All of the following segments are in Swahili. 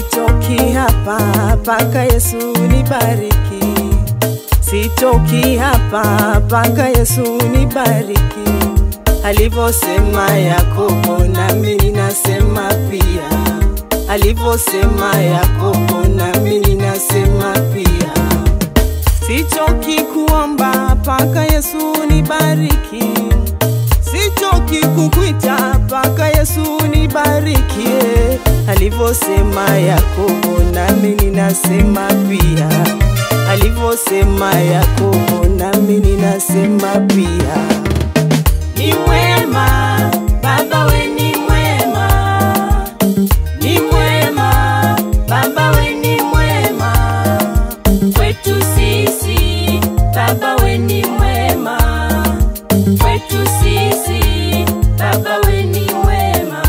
sitoki hapa mpaka Yesu nibariki, sitoki hapa mpaka Yesu nibariki. Alivyosema Yakobo nami ninasema pia, alivyosema Yakobo nami ninasema pia. Sichoki kuomba mpaka Yesu nibariki, sichoki kukwita mpaka Yesu nibarikie. Alivyosema Yakobo nami ninasema pia, alivyosema Yakobo nami ninasema pia. Ni mwema Baba, we ni mwema, ni mwema Baba, we ni mwema kwetu sisi. Baba, we ni mwema kwetu sisi. Baba, we ni mwema.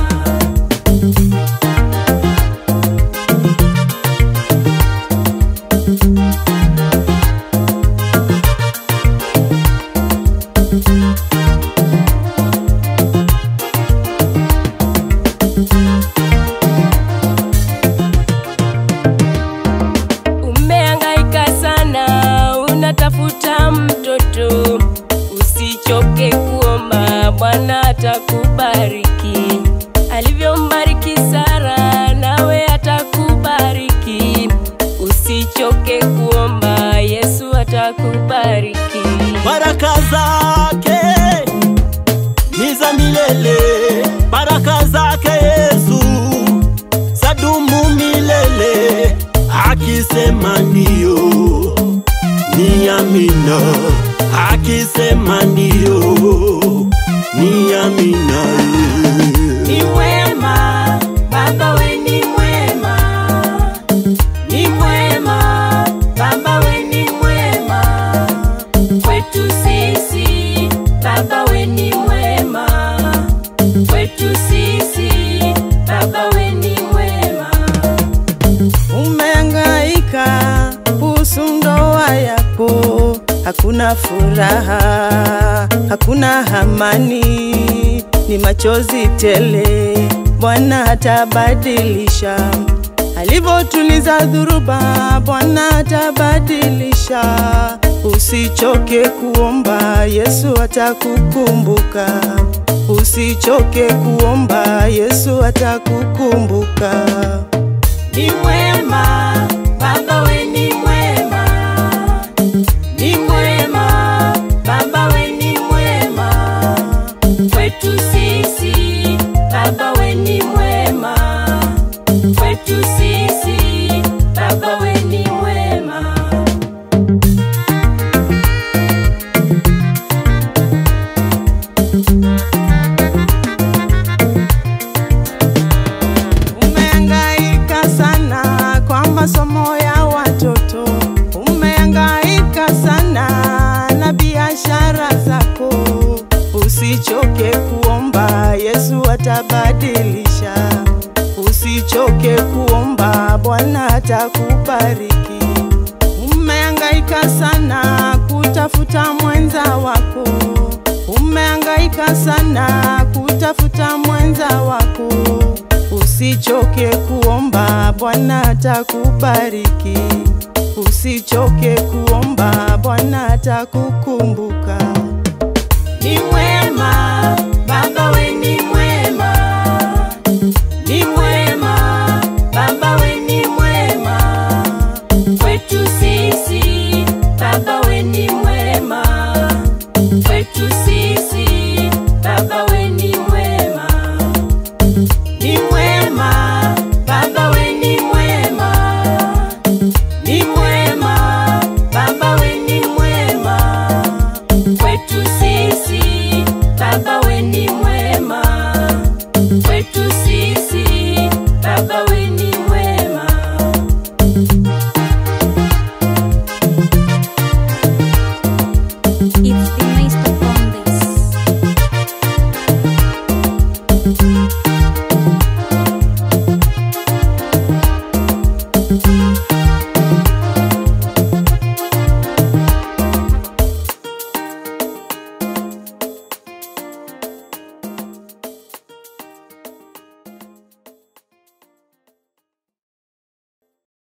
Umehangaika sana, unatafuta mtoto, usichoke kuomba, Bwana atakubariki. Alivyombariki Sara, nawe atakubariki. Usichoke kuomba, Yesu atakubariki. baraka zake ni za milele, baraka zake Yesu zadumu milele. Akisema ndio ni amina, akisema ndio ni amina. Ni mwema Baba, we ni mwema, ni mwema Baba, we ni mwema kwetu sisi. Baba, we ni mwema kwetu sisi. Baba, we ni mwema. Umehangaika kuhusu ndoa yako, hakuna furaha, hakuna amani, ni machozi tele. Bwana atabadilisha alivyotuliza dhuruba, Bwana atabadilisha. Usichoke kuomba, Yesu atakukumbuka. Usichoke kuomba, Yesu atakukumbuka. Ni mwema Baba, we ni mwema, ni mwema Baba, we ni mwema kwetu sisi. Baba, we ni mwema kwetu sisi. Baba, we ni mwema. Umehangaika sana kwa masomo ya watoto, umehangaika sana na biashara zako. Usichoke kuomba, Yesu atabadilisha. Usichoke kuomba, Bwana atakubariki. Umehangaika sana kutafuta mwenza wako, umehangaika sana kutafuta mwenza wako. Usichoke kuomba, Bwana atakubariki. Usichoke kuomba, Bwana atakukumbuka. Ni mwema